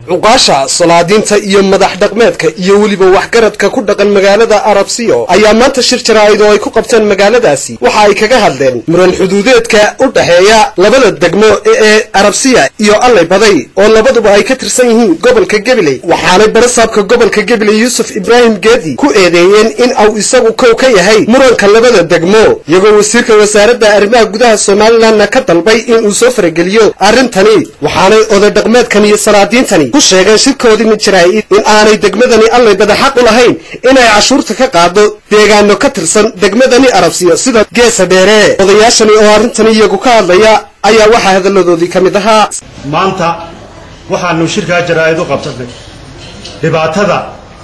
cuqaasha salaadiinta iyo madax dhaqmeedka iyo weliba waxgaradka ku dhaqan magaalada arabsiyo ayaa maanta shir jaraa'id oo ay ku qabteen magaaladaasi waxa ay kaga hadleen muran xuduudeedka u dhexeeya labada degmo ee arabsiya iyo allay baday oo labaduba ay ka tirsan yihiin gobolka gabiley waxaanay barasaabka gobolka gabiley yuusuf ibraahim geedi ku eedeeyeen in uu isagu kow ka yahay muranka labada degmo iyagoo wasiirka wasaaradda arrimaha gudaha somalilanna ka dalbay inuu soo farageliyo arrintani waxaanay oday dhaqmeedkan iyo salaadiintani ku sheegeen shirkoodii mid jaraa'id in aanay degmadani allay bada xaq u lahayn inay cashuurta ka qaado deegaano ka tirsan degmadani arabsiyo sida geesa dheere odayaashani oo arrintani iyagu ka hadlaya ayaa waxaa hadalladoodii ka mid ahaa maanta waxaanu shirkaa jaraa'id u qabsanay dhibaatada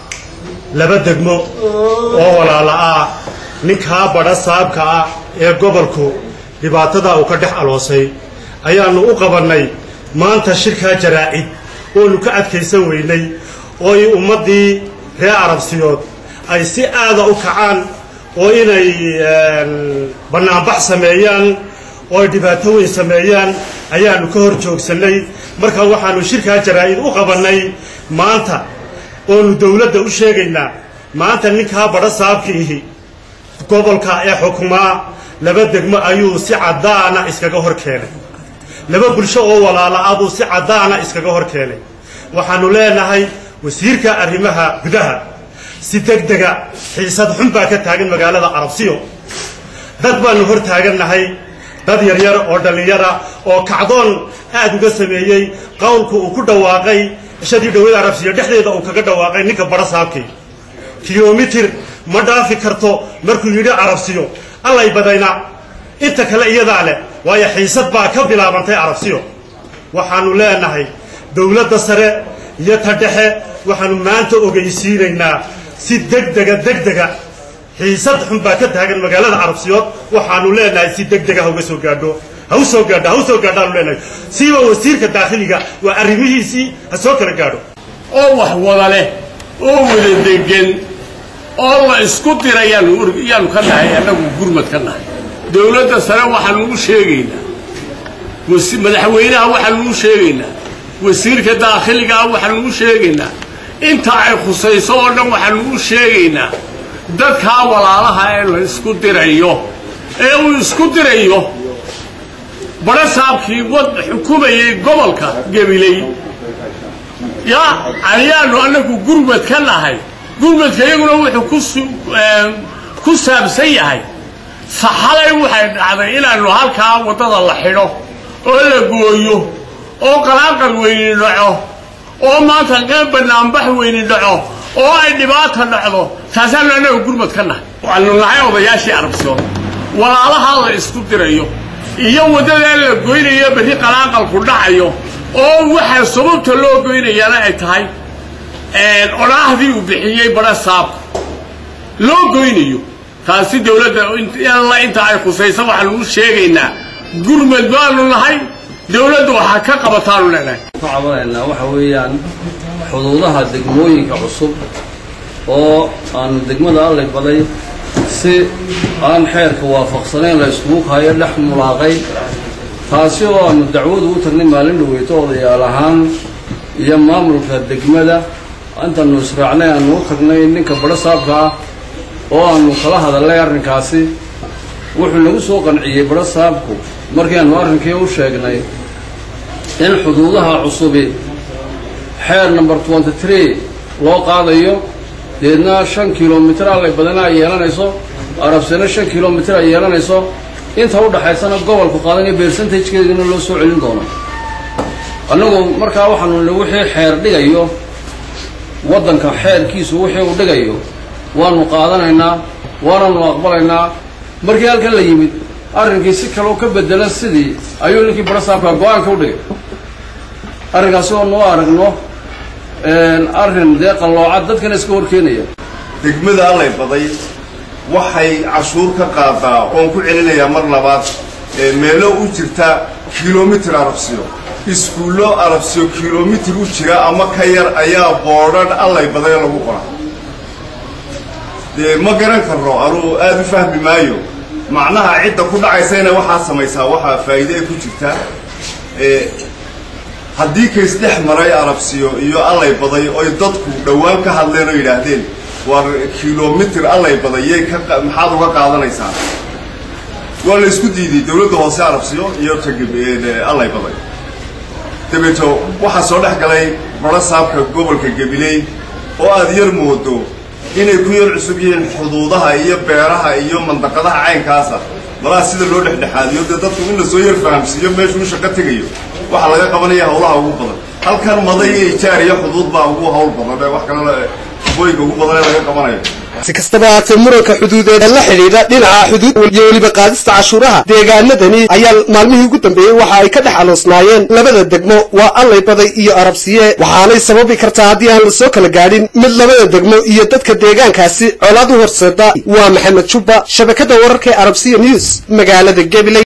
laba degmo oo walaala ah ninkaa badha saabka ah ee gobolku dhibaatada uu ka dhex aloosay ayaannu u qabannay maanta shirkaa jaraa'id oonu ka adkaysan weynay oo i ummaddii reer arabsiyood ay si aada u kacaan oo inay bannaanbax sameeyaan oo ay dhibaato weyn sameeyaan ayaannu ka hor joogsannay marka waxaannu shirkaa jaraa'id u qabannay maanta oonu dawladda u sheegaynaa maanta ninkaa badha saabkiihi gobolka ee xukumaa laba degmo ayuu si caddaana iskaga hor keenay laba bulsho oo walaala ah buu si caddaana iskaga hor keenay waxaannu leenahay wasiirka arrimaha gudaha si degdega xiisad xun baa ka taagan magaalada arabsiyo dad baannu hor taagannahay dad yaryar oo dhallinyara oo kacdoon aad uga sameeyey qowlku uu ku dhawaaqay shadii dhowada arabsiyo dhexdeeda uu kaga dhawaaqay ninka badha saabkii kilomitir ma dhaafi karto markuu yidhi arabsiyo allay badayna inta kale iyadaa leh waayo xiisad baa ka bilaabantay arabsiyo waxaannu leenahay dowladda sare iyo ta dhexe waxaannu maanta ogeysiinaynaa si degdega degdega xiisad xun baa ka taagan magaalada arabsiyood waxaannu leenahay si degdega ha uga soo gaadho ha u soo gaadho ha u soo gaadho aanu leenahay siiba wasiirka daakhiliga waa arrimihiisii ha soo kala gaadho oo wax wada leh oo wada degan oo la isku dira yaanu ka nahay annagu gurmad ka nahay dowladda sare waxaanu u sheegaynaa madaxweynaha waxaanu u sheegaynaa wasiirka daakhiligaa waxaanu u sheegaynaa inta ay khusayso oo dhan waxaanu u sheegaynaa dadkaa walaalaha ee la isku dirayo ee uu isku dirayo badha saabkii wad xukumayay gobolka gabiley yaa ayaanu annagu gurmad ka nahay gurmadka iyaguna wuxuu ku saabsan yahay saxalay waxay dhacday inaannu halkaa waddada la xidho oo la gooyo oo qalaaqal weyni dhaco oo maanta qeyb bannaanbax weyni dhaco oo ay dhibaata dhacdo taasaannu annaga gurmad ka nahay waanu nahay odayaashii arabsiyood walaalahaa la isku dirayo iyo waddadaa la goynayo berri qalaaqalku dhacayo oo waxaa sababta loo goynayaana ay tahay odhaahdii uu bixiyey badha saabka loo goynayo taasi dowladda alla inta ay khusaysa waxaanu u sheegaynaa gurmad baanu nahay dowladdu waxaa ka qabataanu leenahay ku cabanaynaa waxa weeyaan xuduudaha degmooyinka cusub oo aanu degmada allay baday si aan xeerka waafaqsanayn la iskugu kahayo dhex mulaaqay taasi oo aanu dacwadu u tagnay maalin dhaweyto odayaal ahaan iyo maamulka degmada intaanu israacnay aanu u tagnay ninka badho saabka ah oo aanu kala hadalnay arrinkaasi wuxuu nagu soo qanciyey badho saabku markii aanu arrinkii u sheegnay in xuduudaha cusubi xeer number twenty tree loo qaadayo deedna shan kilomitir allay badana ay yeelanayso arabsina shan kilomitir ay yeelanayso inta u dhaxaysana gobolku qaadanayo beersantajkeedina loo soo celin doono annagu markaa waxaanu ni wixii xeer dhigayo waddanka xeerkiisu wixii uu dhigayo waanu qaadanaynaa waananu aqbalaynaa markii halkan la yimid arrinkii si kaleo ka bedelan sidii ayuu ninkii badha saabka go-aanka u dhigay arrinkaasi oo noo aragno arrin dee qallooca dadkana iska horkeenaya degmada allay baday waxay cashuur ka qaadaa oon ku celinayaa mar labaad meelo u jirta kilomitir arabsiyo iskuullo arabsiyo kilomitir u jira ama ka yar ayaa boodhan allay baday lagu qora dee ma garan karno anuu aada u fahmi maayo macnaha cidda ku dhacaysa inay waxaa samaysaa waxaa faa'iide ay ku jirtaa haddii kays dhex maray arabsiyo iyo allay baday oy dadku dhowaan ka hadleen oo yidhaahdeen war kilomitir allay badayay maxaad uga qaadanaysaa waa la isku diiday dowladda hoose arabsiyo iyo allay baday dabeeto waxaa soo dhex galay baro saabka gobolka gabiley oo aad yar moodo inay ku yar cusub yihiin xuduudaha iyo beeraha iyo mandaqadaha caynkaasa malaa sida loo dhexdhexaadiyo dee dadku in lasoo yar fahamsiiyo meeshuu shaqo tegayo waxaa laga qabanaya hawlaha ugu badan halkan maday iyo ijaar iyo xuduud baa ugu hawl badan wax kale booyinka ugu badan ee laga qabanayo si kastaba haatee muranka xuduudeed ee la xidhiidha dhinaca xuduud iyo weliba qaadista cashuuraha deegaanadani ayaa maalmihii ugu dambeeyey waxa ay ka dhex aloosnaayeen labada degmo waa allay baday iyo arabsiye waxaanay sababi kartaa haddii aan la soo kala gaadhin mid labada degmo iyo dadka deegaankaasi colaad u horseeda waa maxamed jubba shabakadda wararka ee arabsiya news magaalada gabiley